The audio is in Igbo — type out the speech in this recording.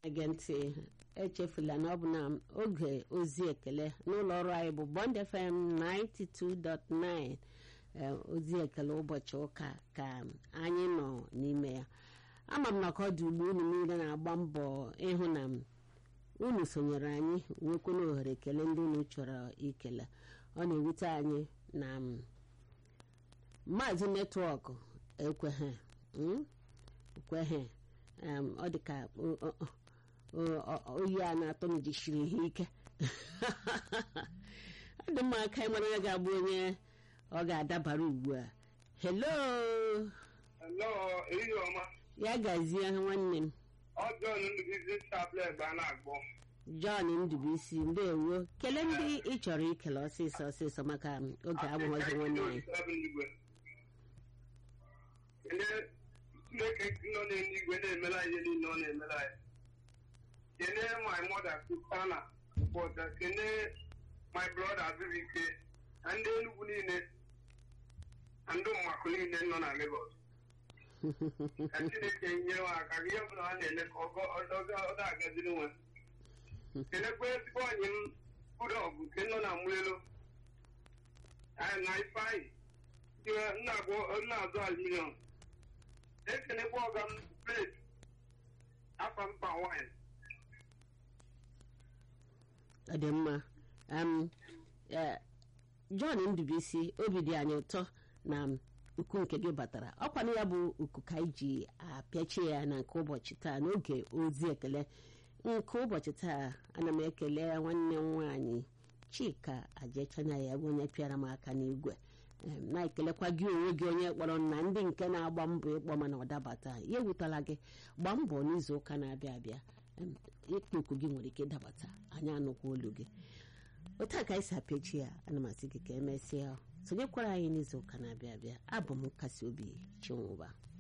ege ntị echefula na ọ bụ na oge ozi ekele n'ụlọ ọrụ anyị bụ Bond FM 92.9 ozi ekele ụbọchị ụka ka anyị nọ n'ime ya ama m na ka ọ dị ugbo unu niile na-agba mbọ ịhụ na unu sonyere anyị nwekwana ohere ekele ndị unu chọrọ ikele ọ na-ewute anyị na maazị netwọk ekweghị ekweghị ọ dị ka oyi a na-atọ m jisiri ihe ike ọ dị mma aka ịmara onye ga-abụ onye ọ ga-adabara ugbu a hello ya gazie nwanne m John Ndubuisi ndewo kelee ndị ị chọrọ ikele ọsịsọ ọsịsọ maka oge abụghọzi nwanne anyị Chineke nọ n'eluigwe na-emere anyị niile ọ na-emere anyị kelee my mother Susanna but kelee my brother Azubike na ndị Enugu niile na ndị mmakụ niile nọ na Lagos ka Chineke nyere ha aka ihe ọbụla ha na-ele ka ọ na-agaziri nwe kelekwa ezigbo ọnyị m Budọgụ nke nọ na Mwelo na Ifeanyị nna-azụ aluminium ekelekwa ọga m plate afa mpa wine ọ dị mma John Ndubuisi obi dị anyị ụtọ na uku nke gị batara ọkwanụ ya bụ uku ka anyị ji apịachie ya na nke ụbọchị taa n'oge ozi ekele nke ụbọchị taa ana m ekele nwanne m nwaanyị Chika Ajechana ya bụ onye pịara m aka n'igwe na-ekelekwa gị onwe gị onye kpọrọ na ndị nke na-agba mbọ ịkpọ mana ọ dabata ya ewutala gị gbaa mbọ n'izu ụka na-abịa abịa ịkpọ oku gị nwere ike ịdabata anyị anụkwa olu gị otu a ka anyị si apịachi ya ana m asị gị ka emesịa sonyekwara anyị n'izu ụka na-abịa abịa abụ m nkasi obi chinwụba